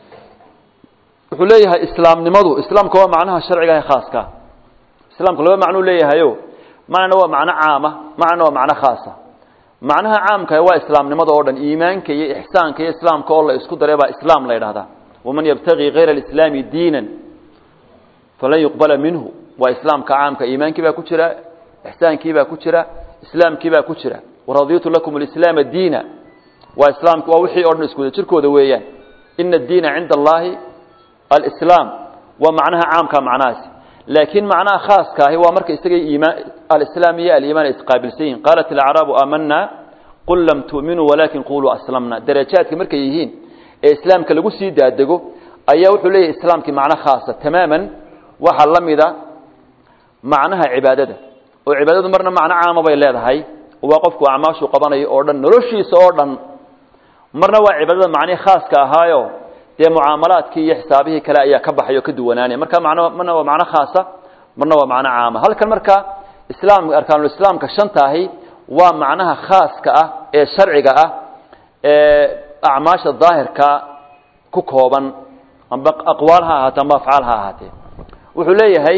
wuxuu leeyahay islaamnimadu islaamka waa macnaha sharciga ee khaaska islaamka laba macnuu leeyahayo macnana waa macno caama macnana waa macno khaasa macnaha caamka waa islaamnimada oo dhan iimaanka iyo ixsaanka iyo islaamka oo la isku daray baa islaam la yidhahdaa waman yabtagii hayra alislaami diinan falan yuqbala minhu waa islaamka caamka iimaankii baa ku jira ixsaankii baa ku jira islaamkii baa ku jira waraditu lakum alislaama diina waa islaamka waa wixii o dhan isku wada jirkooda weeyaan ina addiina cinda allahi alislaam waa macnaha caamka macnahaasi laakiin macnaha khaaska ahi waa marka isaga iimaan alislaam iyo aliimaan ay isqaabilsan yihin qaalat alacraabu aamanaa qul lam tu'minuu walaakin quluu aslamna darajaadka markay yihiin ee islaamka lagu sii daadego ayaa wuxuu leeyahay islaamkii macno khaasa tamaaman waxaa la mida macnaha cibaadada oo cibaadadu marna macno caama bay leedahay waa qofku acmaashuu qabanayo oo dhan noloshiisa oo dhan marna waa cibaadada macnihii khaaska ahaayo dee mucaamalaadkii iyo xisaabihii kale ayaa ka baxay oo ka duwanaanaya marka man marna waa macno khaasa marna waa macno caama halkan marka islaam arkaanulislaamka shanta ahi waa macnaha khaaska ah ee sharciga ah ee acmaasha daahirka ku kooban amba aqwaal ha ahaatee amba afcaal ha ahaatee wuxuu leeyahay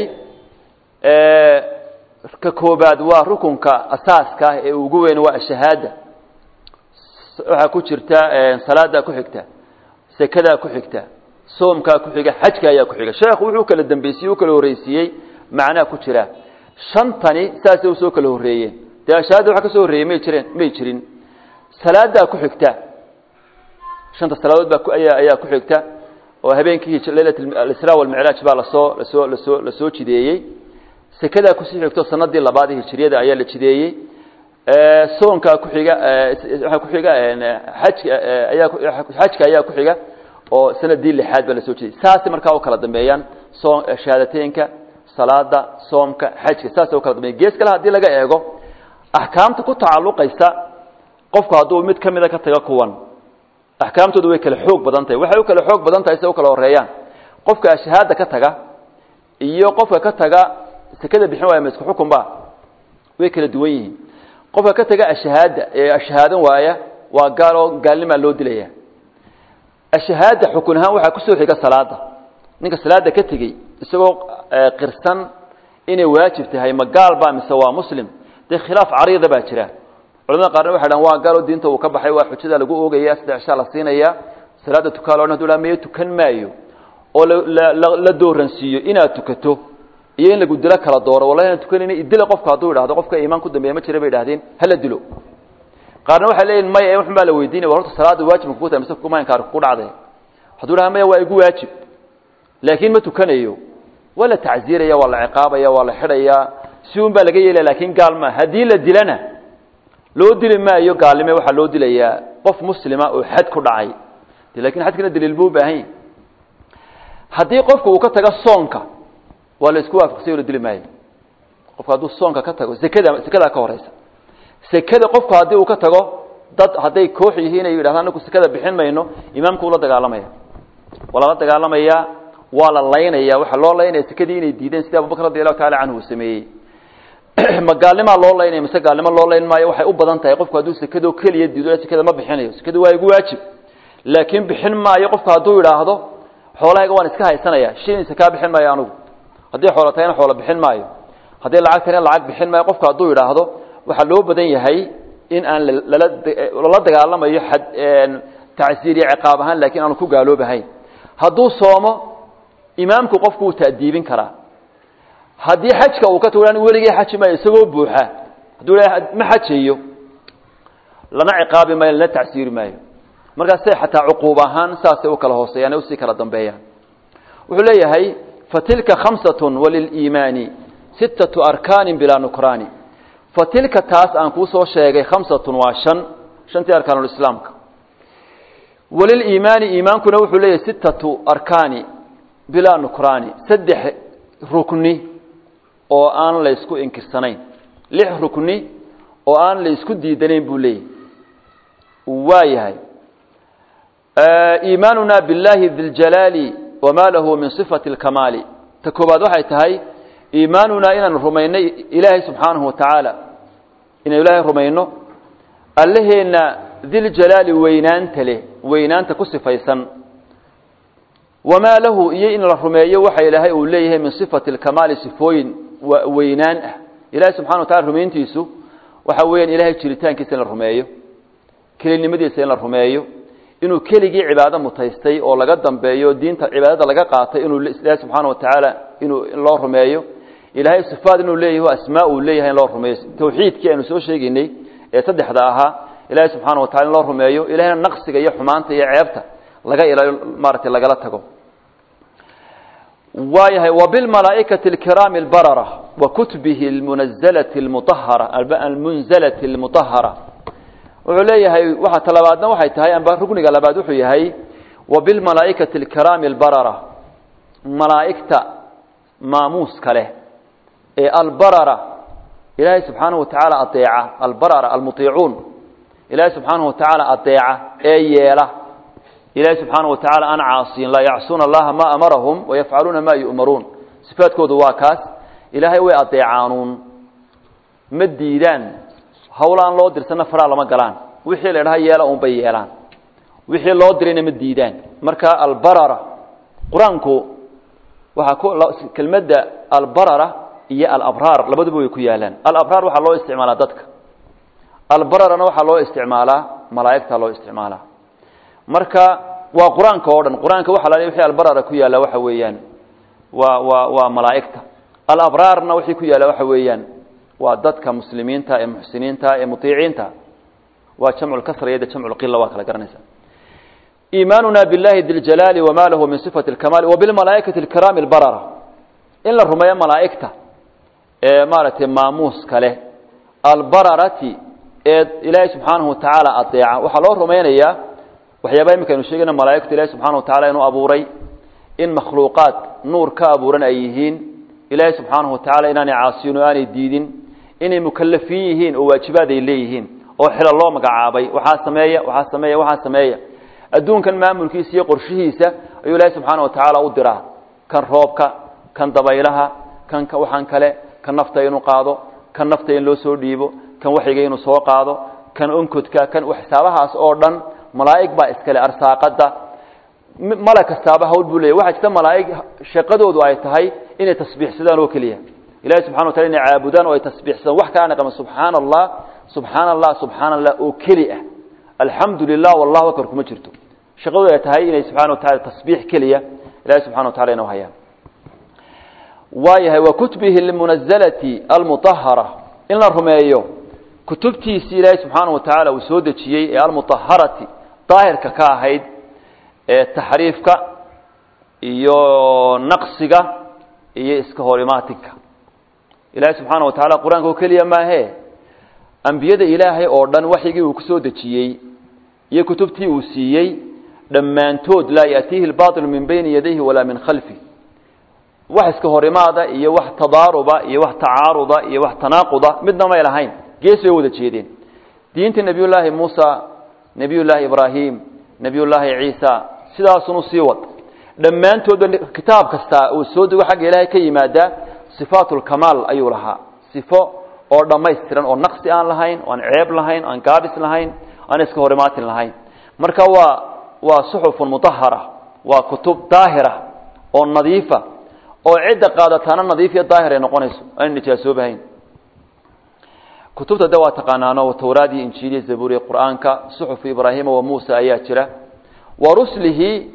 ka koobaad waa rukunka asaaska ah ee ugu weyn waa ashahaada waxaa ku jirta salaadaa ku xigta sekadaa ku xigta soomkaa ku xiga xajka ayaa ku xiga sheekhu wuxuu kala dambeysiyey u kala horreysiiyey macnaha ku jira shantani saasay usoo kala horreeyeen dee ashahaada waxa ka soo horreeyey may jireen may jirin salaadaa ku xigta shanta salaadood baa ayaa ayaa ku xigta oo habeenkii leylat alisra walmicraaj baa lasoo lasoo lasoo lasoo jideeyey sekadaa kusii xigto sanadii labaad ee hijriyada ayaa la jideeyey soonkaa ku xiga waxaa ku xiga xajka ayaa xajka ayaa ku xiga oo sanadii lixaad baa lasoo jideeyey saasay markaa u kala dambeeyaan soom shahaadateynka salaada soomka xajka saasay u kala dambeeyan gees kale haddii laga eego axkaamta ku tacalluqaysa qofku hadduu mid ka mida ka tago kuwan axkaamtoodu way kala xoog badan tahay waxay u kala xoog badan tahay say u kala horeeyaan qofka ashahaada ka taga iyo qofka ka taga sekada bixin waaya ma isku xukun ba way kala duwan yihiin qofka ka taga ashahaada ee ashahaadan waaya waa gaal oo gaalnimaa loo dilaya ashahaada xukun ahaan waxaa kusoo xiga salaada ninka salaada ka tegey isagoo qirsan inay waajib tahay ma gaal ba mise waa muslim dee khilaaf cariida baa jira culamada qaarna waxay dhahan waa gaalo diinta uu ka baxay waa xujada lagu oogaya saddex shaa la siinaya salaada tukaa loo hadu mayo tukan maayo oo la dooransiiyo inaad tukato iyo in lagu dilo kala dooro wallahi aan tukanayna idila qofka hadduu idhahdo qofka iimaan ku dambeeya ma jira bay idhahdeen hala dilo qaarna waxay leeyihin maya waxun baa la weydiinaya war horta salaada waajibka kugu tahay mise kuma inkaar ku dhacday hadduu dhaha maya waa igu waajib laakiin ma tukanayo waa la tacziiraya waa la ciqaabaya waa la xidhayaa si un baa laga yeelaya lakin gaal maa haddii la dilana loo dili maayo gaalnime waxaa loo dilayaa qof muslima oo xad ku dhacay de lakin xadkina daliil buu ubaahan yahy haddii qofka uu ka tago soonka waa la isku waafaqsay la dili maayo qofka hadduu soonka ka tago sekada sekadaa ka horeysa sekada qofku haddii uu ka tago dad hadday koox yihiin ay yidhahdaan anaku sekada bixin mayno imaamku ula dagaalamaya waa lala dagaalamaya waa la laynaya waxaa loo laynaya sekadii inay diideen sida abubakr radi allahu taala canhu uu sameeyey ma gaalnimaa loo laynaya mise gaalnimo loo layn maayo waxay u badan tahay qofku hadduu sekado keliya diido sekada ma bixinayo sekada waa igu waajib laakiin bixin maayo qofku hadduu idhaahdo xoolahayga waan iska haysanaya shilinsa kaa bixin maayo anugu haddii xoolo tahayna xoolo bixin maayo haddii lacag tahayna lacag bixin maayo qofku hadduu idhaahdo waxaa loo badan yahay in aan lala lala dagaalamayo xad tacsiir iyo ciqaab ahaan lakin aanu ku gaaloobahayn hadduu soomo imaamku qofku wuu ta'diibin karaa haddii xajka uu ka tago weligii xaji maayo isagoo buuxa hadduu ma xajayo lana ciqaabi maayo lana tacsiiri maayo markaasay xataa cuquub ahaan saasay u kala hooseeyaan e usii kala dambeeyaan wuxuu leeyahay fatilka khamsatun waliliimaani sittatu arkaanin bilaa nukraani fatilka taas aan kuu soo sheegay khamsatun waa shan shantii arkaanulislaamka waliliimaani iimaankuna wuxuu leeyahay sittatu arkaani bilaa nukraani saddex rukni oo aan la ysku inkirsanayn lix rukni oo aan la isku diidanayn buu leeyahay waa yahay iimaanuna biاllahi diljalaali wama lahu min صifati اlkamaali ta koobaad waxay tahay iimaanunaa inaanu rumaynay ilaahay subxaanahu watacaala inaynu ilaahay rumayno allaheenna diljalaali weynaanta leh weynaanta ku sifaysan wamaa lahu iyo in la rumeeyo waxa ilaahay uu leeyahay min sifati اlkamaali sifooyin weynaan ah ilahay subxana wa tacala rumayntiisu waxa weeyaan ilahay jiritaankiisa in la rumeeyo kelinimadiisa in la rumeeyo inuu keligii cibaado mutaystay oo laga dambeeyo diinta cibaadada laga qaatay inuu ilaahay subxaana watacaala inuu loo rumeeyo ilaahay sifaad inuu leeyahy asmaa uu leeyahay in loo rumeeyo tawxiidkii aynu soo sheegaynay ee saddexda ahaa ilaahay subxaana watacala in loo rumeeyo ilahayna naqsiga iyo xumaanta iyo ceebta laga ilaaliyo maaratay lagala tago waayahay wabilmalaaikati alkiraami albarara wa kutubihi almunazalati almutahara almunzalati almutahara wuxuu leeyahay waxa talabaadna waxay tahay amba rugniga labaad wuxuu yahay wabilmalaaikati alkiraami albarara malaa'igta maamuuska leh ee albarara ilaahay subxaanahu watacaala adeeca albarara almuiicuun ilaahay subxaanahu watacaala adeeca ee yeela ilahay subxaana wa tacala aan caasiyin laa yacsuuna allaha ma amarahum wayafcaluuna ma yu'maruun sifaadkoodu waa kaas ilaahay way adeecaanuun ma diidaan hawl aan loo dirsanna faraa lama galaan wixii la idhaha yeela unbay yeelaan wixii loo dirayna ma diidaan marka albarara qur-aanku waxaa kelmadda albarara iyo alabraar labaduba way ku yaalaan alabraar waxaa loo isticmaalaa dadka albararana waxaa loo isticmaalaa malaa'igta loo isticmaalaa marka waa qur-aanka oo dhan qur-aanka waxa la wixii albarara ku yaalla waxa weeyaan waa waa waa malaa'igta alabraarna wixii ku yaalla waxa weeyaan waa dadka muslimiinta ee muxsiniinta ee mutiiciinta waa jamcu lkasra iyo jamcu lqila waa kala garanaysa iimaanuna billahi diljalaali wama lahu min sifati lkamaali wabilmalaaikati alkiraami albarara in la rumeeyo malaa'igta ee maaragtay maamuuska leh albararati ee ilaahay subxaanahu watacaala adeeca waxaa loo rumaynayaa waxyaabaa imika aynu sheegayna malaa'igtu ilahi subxana watacala inuu abuuray in makhluuqaad nuur ka abuuran ay yihiin ilaahay subxaanahu watacala inaanay caasiyin oo aanay diidin inay mukalafiin yihiin oo waajibaad ay leeyihiin oo xila loo magacaabay waxaa sameeya waxaa sameeya waxaa sameeya adduunkan maamulkiisa iyo qorshihiisa ayuu ilaahay subxaana watacaala u diraa kan roobka kan dabaylaha kan waxaan kale kan nafta inuu qaado kan nafta in loo soo dhiibo kan waxyiga inuu soo qaado kan onkodka kan xisaabahaas oo dhan malaa'ig baa iskale arsaaqada malag kastaaba hawl buu leeyahy waxaa jirta malaa'ig shaqadoodu ay tahay inay tasbiixsadaan oo keliya ilahi subxana watala inay caabudaan oo ay tasbiixsadaan wax kalana qama subxaana allah subxaana allah subxaana allah oo keli ah alxamdu lilah wallahu akbar kuma jirto shaqadoodu ay tahay inay subxana wa tacala tasbiix keliya ilahi subxana wa tacala inuu hayaan waayahay wa kutubihi almunazalati almutahara in la rumeeyo kutubtiisii ilaahay subxaana wa tacaala uu soo dejiyey ee almutaharati daahirka ka ahayd ee taxriifka iyo naqsiga iyo iska horimaatinka ilaahay subxaana wa tacala qur-aanka oo keliya maahee ambiyada ilaahay oo dhan waxyigii uu ku soo dejiyey iyo kutubtii uu siiyey dhammaantood laa yaatiihi lbaطilu min bayni yadayhi walaa min khalfi wax iska horimaada iyo wax tadaaruba iyo wax tacaaruda iyo wax tanaaquda midna may lahayn gees bay wada jeedeen diinta nebiy llaahi muusa nebiy llaahi ibraahim nebiy llaahi ciisa sidaasunu sii wad dhammaantoodba kitaab kasta uu soo dego xagga ilaahay ka yimaada sifaat lkamaal ayuu lahaa sifo oo dhammaystiran oo naqsi aan lahayn oo aan ceeb lahayn aan gaabis lahayn aan iska horimaatin lahayn marka waa waa suxufun mutahara waa kutub daahira oo nadiifa oo cidda qaadataana nadiif iyo daahir ay noqonayso aan nijaasoobahayn kutubta de waa taqaanaano towraad iyo injiil iyo zabuur iyo qur'aanka suxufu ibraahima wa muusa ayaa jira wa ruslihi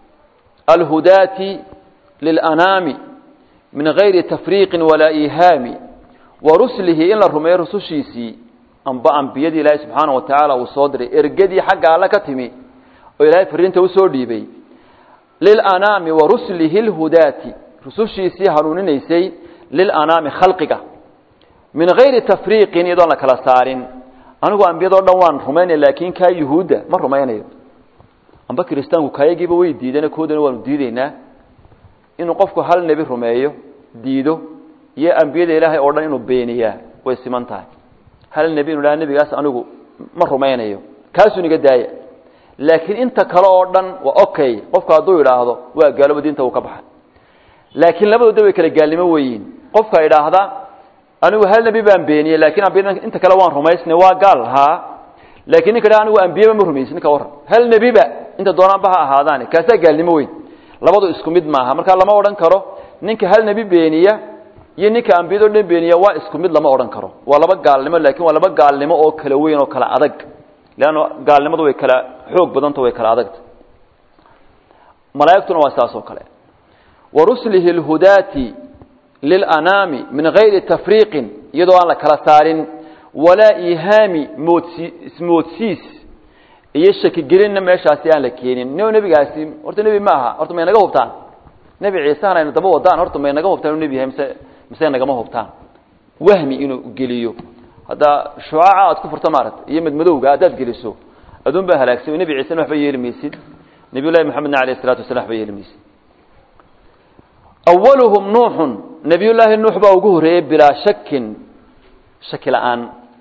alhudaati lilanaami min gayri tafriiqin walaa ihaami wa ruslihi in la rumeeyo rusushiisii amba ambiyadii ilaahay subxaana wa tacaala uu soo diray ergadii xagga alle ka timi oo ilaahay fariinta usoo dhiibay lilanaami wa ruslihi lhudaati rusushiisii hanuuninaysay lilanaami khalqiga min gayri tafriiqin iyadoon la kala saarin anigu ambiyadoo dhan waan rumaynaya laakiin kaa yuhuudda ma rumaynayo amba kiristaanku kaayagiiba way diideen koodana waanu diideynaa inuu qofku hal nebi rumeeyo diido iyo ambiyada ilaahay oo dhan inuu beeniyaa way siman tahay hal nebi inu dhaha nebigaas anigu ma rumaynayo kaasuu niga daaya laakiin inta kale oo dhan waa okay qofku hadduu idhaahdo waa gaalooba diinta uu ka baxay laakiin labadooda way kala gaalnimo weyiin qofka idhaahda anigu hal nebi baan beeniyey laakiin ambiyada inta kale waan rumaysnay waa gaal haa laakiin ninka dha anigu ambiyaba ma rumaysin ninka warran hal nebiba inta doonaanba ha ahaadaani kaasaa gaalnimo weyn labadu isku mid maaha marka lama odhan karo ninka hal nebi beeniya iyo ninka ambiyado dhan beeniya waa isku mid lama odhan karo waa laba gaalnimo laakiin waa laba gaalnimo oo kala weyn oo kala adag leanna gaalnimadu way kala xoog badanta way kala adagta malaa'igtuna waa saas oo kale wa ruslihi lhudaati lilanaami min gayri tafriiqin iyadoo aan la kala saarin walaa ihaami moodsi ismoodsiis iyo shakigelinna meeshaasi aan la keenin no nebigaasi horta nebi ma aha horta may naga hubtaan nebi ciisehan aynu daba wadaan horta may naga hubtaan inu nebi yahay mise mise nagama hubtaan wahmi inuu geliyo hadda shucaaca aad ku furto maarata iyo madmadowga haddaad geliso aduun baa halaagsan nebi ciisena waxba yeeli maysid nebiy llahi maxamedna alayh isalatu wasala waxba yeeli maysid awaluhum nuuxun nebiy llaahi nuux baa ugu horreeyey bilaa shakin shaki la-aan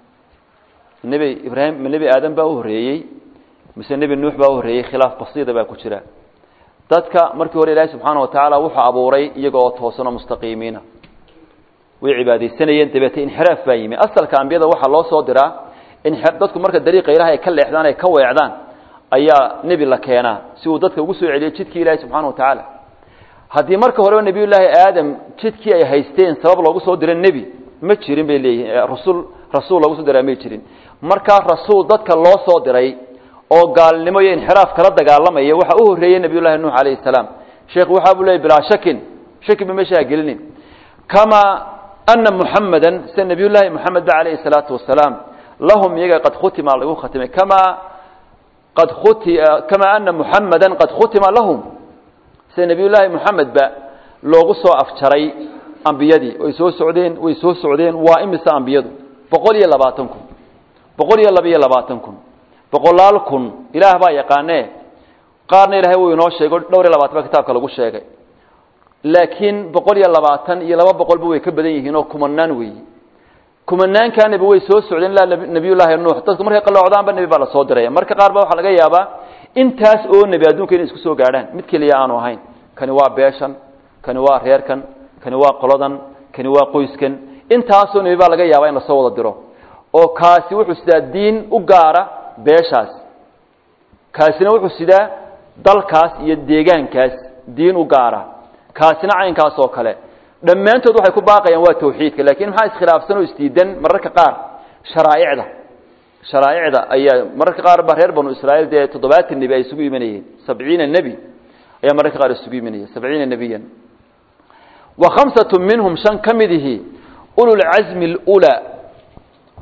nebi ibraahim nebi aadam baa u horreeyey mise nebi nuux baa u horreeyey khilaaf basiida baa ku jira dadka markii hore ilaahi subxaana wa tacaala wuxuu abuuray iyaga oo toosan oo mustaqiimiina way cibaadaysanayeen dabeete inxiraaf baa yimi asalka ambiyada waxaa loo soo diraa in dadku marka dariiqa ilaah ay ka leexdaan ay ka weecdaan ayaa nebi la keenaa si uu dadka ugu soo celiyo jidkii ilaahi subxaana wa tacaala haddii marka horeba nebiyullaahi aadam jidkii ay haysteen sabab loogu soo diro nebi ma jirin bay leeyihin rasul rasuul loogu soo diraa may jirin markaa rasuul dadka loo soo diray oo gaalnimo iyo inxiraaf kala dagaalamaya waxaa u horreeyey nebiyullahi nuux calayhi salaam sheekhu waxaa buu leeyay bilaa shakin shaki ba meesha ha gelinin kamaa ana muxamadan sida nebiyullaahi moxamed ba calayhi salaatu wasalaam lahum iyaga qad khutima lagu khatimay kamaa qad khuti kamaa ana muxamadan qad khutima lahum sida nebiyullaahi moxamed ba loogu soo afjaray ambiyadii way soo socdeen way soo socdeen waa imise ambiyadu boqol iyo labaatan kun boqol iyo laba iyo labaatan kun boqolaal kun ilaah baa yaqaanee qaarna ilaahay wuu inoo sheego dhowr iyo labaatan ba kitaabka lagu sheegay laakiin boqol iyo labaatan iyo laba boqolba way ka badan yihiin oo kumanaan weeyi kumanaankaaniba way soo socdeen ilaa nebiyullaahi nuux dadku markay qalloocdaanba nebi baa lasoo diraya marka qaar ba waxaa laga yaabaa intaas oo nebi adduunka inay isku soo gaadhaan mid keliya aanu ahayn kani waa beeshan kani waa reerkan kani waa qoladan kani waa qoyskan intaasoo nebi baa laga yaabaa in lasoo wada diro oo kaasi wuxuu sidaa diin u gaara beeshaas kaasina wuxuu sidaa dalkaas iyo deegaankaas diin u gaara kaasina caynkaas oo kale dhammaantood waxay ku baaqayaan waa tawxiidka laakiin maxaa iskhilaafsan oo isdiidan mararka qaar sharaa'icda sharaa'icda ayaa mararka qaar ba reer banu israa'iil dee toddobaatan nebi ay isugu imanayeen sabciina nebi ayaa mararka qaar isugu imanaya sabciina nebiyan wa khamsatu minhum shan ka midihi ululcasmi lulaa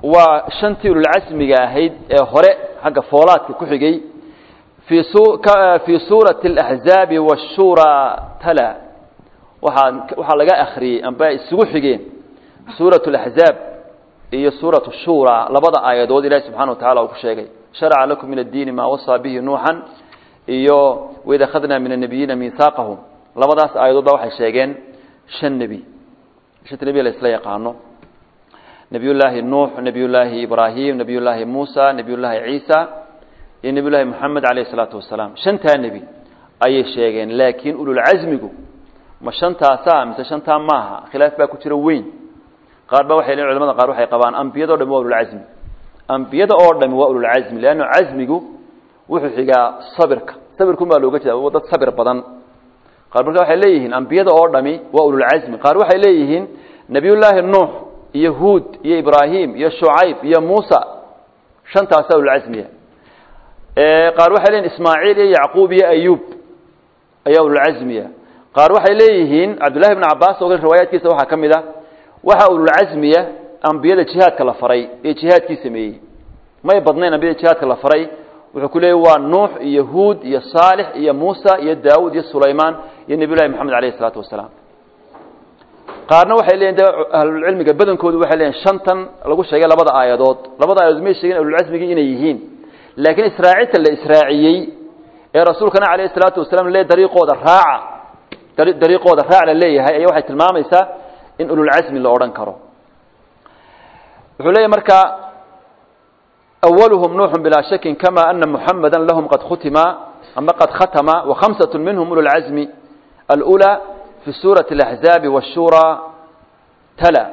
waa shantii ululcasmiga ahayd ee hore xagga foolaadka ku xigay fii fii suurati alaxzaabi waashuuraa tala waxaa waxaa laga akhriyey amba isugu xigeen suuratu alaxzaab iyo suuratu shuuraa labada aayadood ilahi subxana wa tacala uu ku sheegay sharaca lakum min addiini maa wasaa bihi nuuxan iyo waid akhadnaa min annabiyiina miihaaqahum labadaas aayadood ba waxay sheegeen shan nebi shanta nebi la isla yaqaano nebiyullaahi nuux nebiyullaahi ibraahim nebiyullaahi muusa nebiyullaahi ciisa iyo nebiyullaahi moxamed calayh isalaatu wasalaam shantaa nebi ayay sheegeen laakiin ululcasmigu ma shantaasaa mise shantaa maaha khilaaf baa ku jira weyn qaar ba waxay leeyihin culamada qaar waxay qabaan ambiyada o dhami waa ululcasmi ambiyada oo dhami waa ululcasmi leanna casmigu wuxuu xigaa sabirka sabirkun baa looga jeeda dad sabir badan qaar marka waxay leeyihiin ambiyada oo dhami waa ululcasmi qaar waxay leeyihiin nebiyullaahi nuux iyo huud iyo ibraahim iyo shucayb iyo muusa shantaasaa ululcasmiya qaar waxay leeyihin ismaaciil iyo yacquub iyo ayuub ayaa ululcasmiya qaar waxay leeyihiin cabdullahi bn cabaas oo riwaayaadkiisa waxaa ka mid a waxaa ululcasmiya ambiyada jihaadka la faray ee jihaadkii sameeyey may badnayn ambiyada jihaadka la faray wuxuu ku leeyay waa nuux iyo huud iyo saalix iyo muusa iyo daawud iyo sulaymaan iyo nebiy llahi moxamed alayh isalaatu wasalaam qaarna waxay leeyihin de ahlulcilmiga badankoodu waxay leeyihin shantan lagu sheegay labada aayadood labada aayadood may sheegin ahlulcasmigii inay yihiin laakiin israacinta la israaciyey ee rasuulkana alayh isalaatu wasalaam le dariiqooda raaca dariiqooda raac la leeyahay ayaa waxay tilmaamaysaa in ululcasmi la odhan karo wuxuu leeyahy marka أولهم نوح بلا شك كما أن محمدا لهم قد ختم أما قد ختم وخمسة منهم أولو العزم الأولى في سورة الأحزاب والشورى تلا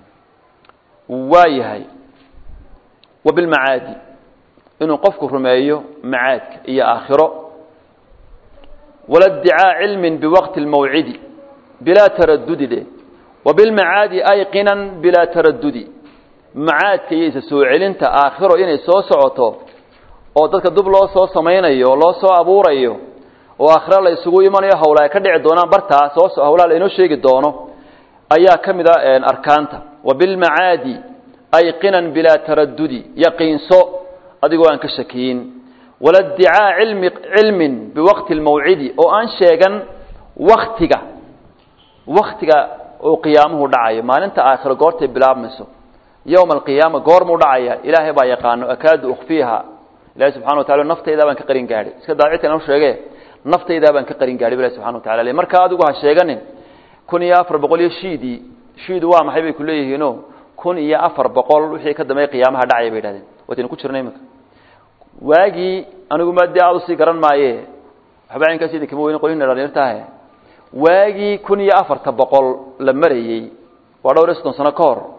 وايهي وبالمعادي إنه قفك رميه معادك إيا آخره ولا ادعاء علم بوقت الموعد بلا تردد له وبالمعادي أيقنا بلا تردد macaadka iyo isa soo celinta aakhiro inay soo socoto oo dadka dub loo soo samaynayo oo loo soo abuurayo oo aakhiro la isugu imanayo hawla ay ka dhici doonaan bartaa soo hawlaha la inoo sheegi doono ayaa ka mid a arkaanta wa bilmacaadi ayqinan bilaa taradudi yaqiinso adigoo aan ka shakiyin wala dicaa cilmi cilmin biwaqti lmawcidi oo aan sheegan waktiga waktiga oo qiyaamuhu dhacayo maalinta aakhiro goortay bilaabmayso yowma alqiyaama goormuu dhacaya ilaahay baa yaqaano akaadu ukhfiiha ilahi subxana wa tacala naftaydaa baan ka qarin gaadhay iska daacita inoo sheege naftaydaa baan ka qarin gaadhay ilahi subxana wa tacala le marka adigu ha sheeganin kun iyo afar boqol iyo shiidii shiidu waa maxay bay ku leeyihiino kun iyo afar boqol wixii ka dambeey qiyaamaha dhacaya bay yidhahdeen waataynu ku jirna iminka waagii anigu ma dee aad usii garan maaye waxba caynkaas idin kama weyne qolina dhalinyartahe waagii kun iyo afarta boqol la marayey waa dhowr iyo soddon sano ka hor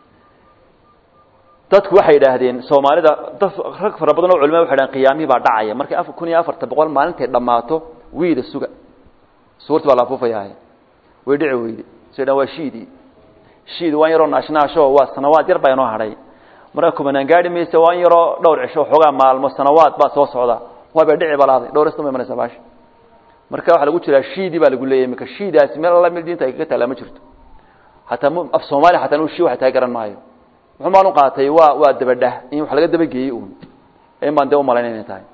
dadku waxay yidhaahdeen soomaalida dad rag fara badan oo culimada waxay dhahen qiyaamihii baa dhacaya markay afar kun iyo afarta boqol maalintay dhammaato wiida suga suurti baa la afuufayaaye way dhici weyde say dhan waa shiidii shiid waan yaroo naashnaasho waa sanawaad yar baa inoo hadhay marka kumanaan gaari mayse waan yaroo dhowr cisho xoogaa maalmo sanawaad baa soo socda waabay dhici balaaday dhowr istan bay imanaysaa baasha marka waxaa lagu jiraa shiidii baa lagu leeyahy marka shiidaasi meel alla meel diinta ay kaga taallaa ma jirto hataa m af soomaaliya hataa nu shii waxa taa garan maayo muxuu maan u qaatay waa waa dabadhah in wax laga dabageeyey uun in baan dee umalayn inay tahay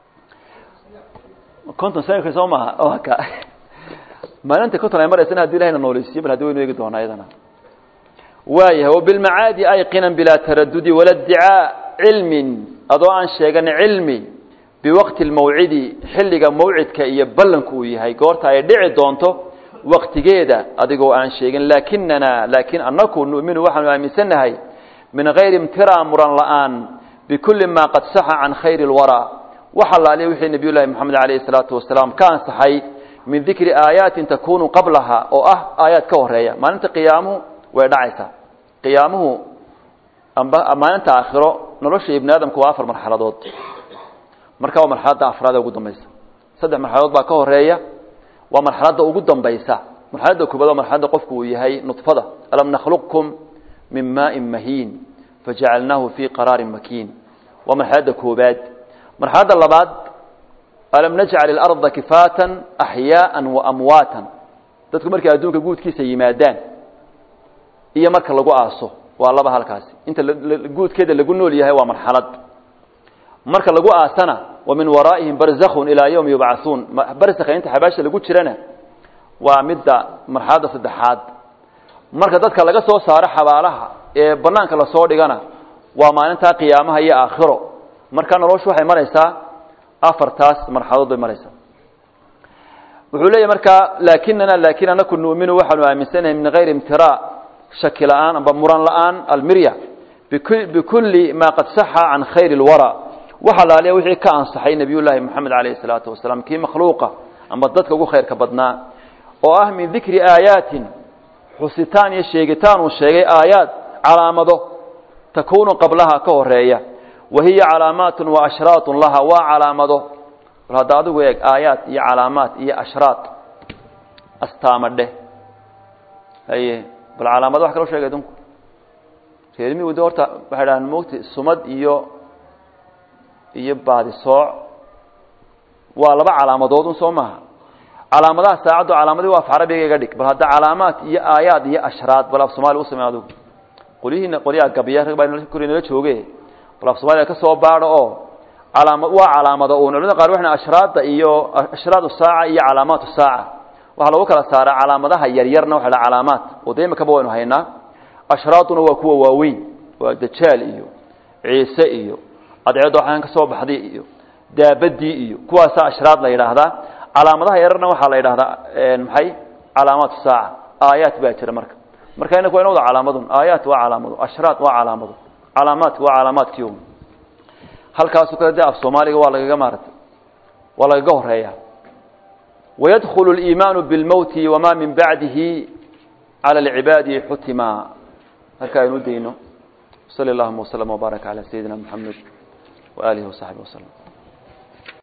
konton sanadka soo maaha ka maalinta konton ay maraysana hadii ilahayna nooleysiyo bal haddi waynu eegi doonaa iyadana waayahay wabilmacaadi ayqinan bilaa taradudi wala dicaa cilmin adoo aan sheegan cilmi biwaqti lmawcidi xilliga mawcidka iyo ballanku uu yahay goorta ay dhici doonto waktigeeda adigoo aan sheegin lakinana laakiin anaku nu'minu waxaanu aaminsannahay min hayri imtiraa muran la'aan bikulli maa qad saxa can khayri اlwaraa wax allaaliya wixii nebiy llahi moxamed alayhi الsalaatu wasalaam ka ansaxay min dikri aayaatin takunu qablaha oo ah aayaad ka horeeya maalinta qiyaamuhu way dhacaysaa qiyaamuhu amba maalinta aakhiro nolosha ibni aadamku waa afar marxaladood marka waa marxaladda afraad ee ugu dambaysa saddex marxaladood baa ka horeeya waa marxaladda ugu dambaysa marxaladda koobaad waa marxaladda qofku uu yahay nudfada alam nakhluqkum min maaءin mahiin fajacalnaahu fii qaraarin makiin waa marxaladda koobaad marxaladda labaad alam najcal ilarda kifaatan axyaaan waamwaatan dadku markay adduunka guudkiisa yimaadaan iyo marka lagu aaso waa laba halkaasi inta guudkeeda lagu nool yahay waa marxalad marka lagu aasana wa min waraa'ihim barzakhun ilaa yawmi yubcathuun barzakha inta xabaasha lagu jirana waa midda marxaladda saddexaad marka dadka laga soo saaro xabaalaha ee banaanka lasoo dhigana waa maalintaa qiyaamaha iyo aakhiro marka noloshu waxay maraysaa afartaas marxaladood bay maraysaa wuxuu leeyahy markaa laakinana laakin anaku nu'minu waxaanu aaminsanahay min hayri imtiraa shaki la-aan amba muran la-aan almirya bikulli maa qad saxa can khayri اlwara waxa laaliya wixii ka ansaxay nebiy llaahi moxamed alayh الsalaatu wasalaam kii makhluuqa amba dadka ugu khayrka badnaa oo ah min dikri aayaatin xusitaan iyo sheegitaan uu sheegay aayaad calaamado takuunu qablaha ka horeeya wa hiya calaamaat wa ashraat laha waa calaamado bal hadda adigu eeg aayaad iyo calaamaad iyo ashraad astaama dheh haye bal calaamado wax kaloo sheegay adunku reermigu de horta waxay dhahaan mogta sumad iyo iyo baadisooc waa laba calaamadood un soo maaha calaamadaha saacaddu calaamadii waa af carabiga iga dhig bal hadda calaamaad iyo aayaad iyo ashraad bal af somalia u samey adigu qolyihiina qolyaha gabiya rag baa kori nala jooge bal af somalia ka soo baadho oo calaama waa calaamado un culamada qaar waxna ashraadda iyo ashraadu saaca iyo calaamaatu saaca waxaa lagu kala saaraa calaamadaha yaryarna waxa la calaamaad oo de imikaba waynu haynaa ashraaduna waa kuwa waaweyn waa dajaal iyo ciise iyo adceeddo waxaan ka soo baxday iyo daabadii iyo kuwaasaa ashraad la yidhaahdaa calaamadaha yararna waxaa la yidhahdaa maxay calaamaatu saaca aayaat baa jira marka marka inaku waa ina wada calaamadun aayaat waa calaamado ashraad waa calaamado calaamaadki waa calaamaadkii halkaasu kale de af soomaaliga waa lagaga maarata waa lagaga horeeya wayadkhulu اliimaanu biاlmowti wama min bacdihi calى اlcibaadi xutima halka aynu dayno sali اllahuma wslm wbaarak calى sayidina mxamed waalihi wasaxbi waslm